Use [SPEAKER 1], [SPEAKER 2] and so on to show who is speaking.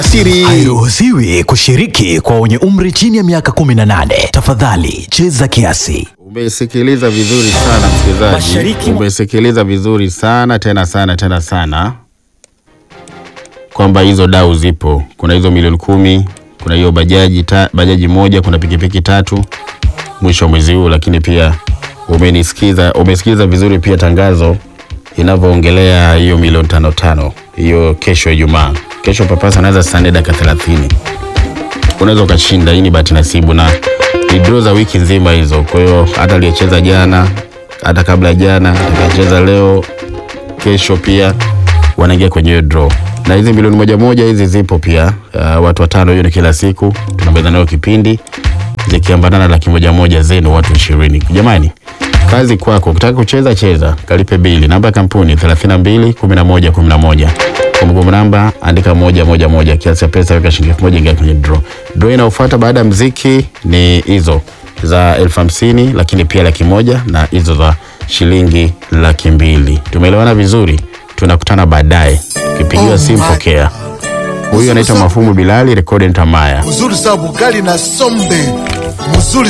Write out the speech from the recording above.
[SPEAKER 1] siri.
[SPEAKER 2] Hairuhusiwi kushiriki kwa wenye umri chini ya miaka 18. Tafadhali cheza kiasi.
[SPEAKER 1] Umesikiliza vizuri sana msikilizaji,
[SPEAKER 3] Mashariki mwa-
[SPEAKER 1] umesikiliza vizuri sana tena sana tena sana kwamba hizo dau zipo. Kuna hizo milioni kumi, kuna hiyo bajaji ta, bajaji moja, kuna pikipiki tatu mwisho wa mwezi huu, lakini pia umenisikiza, umesikiza vizuri pia tangazo inavyoongelea hiyo milioni tano tano, hiyo kesho Ijumaa. Kesho papasa anaanza saa nne dakika thelathini unaweza ukashinda. Hii ni bahati nasibu na ni draw za wiki nzima hizo. Kwa hiyo hata aliyecheza jana, hata kabla ya jana, atakayecheza leo, kesho pia wanaingia kwenye hiyo draw. Na hizi milioni moja moja hizi zipo pia, uh, watu watano, hiyo ni kila siku tunamaliza nayo kipindi, zikiambatana laki moja moja zenu watu ishirini. Jamani, kazi kwako. Ukitaka kucheza cheza, kalipe bili. Namba ya kampuni 32 11 11. Kumbukumbu namba andika moja moja moja, kiasi cha pesa weka shilingi elfu moja ingia kwenye draw. Draw inayofuata baada ya mziki ni hizo za elfu hamsini lakini pia laki moja na hizo za shilingi laki mbili. Tumeelewana vizuri? Tunakutana baadaye. Ukipigiwa
[SPEAKER 4] Oh
[SPEAKER 1] simu
[SPEAKER 4] my
[SPEAKER 1] pokea. Huyu anaitwa Mafumu Bilali, rekodi Ntamaya.
[SPEAKER 4] mzuri sana bugali na sombe mzuri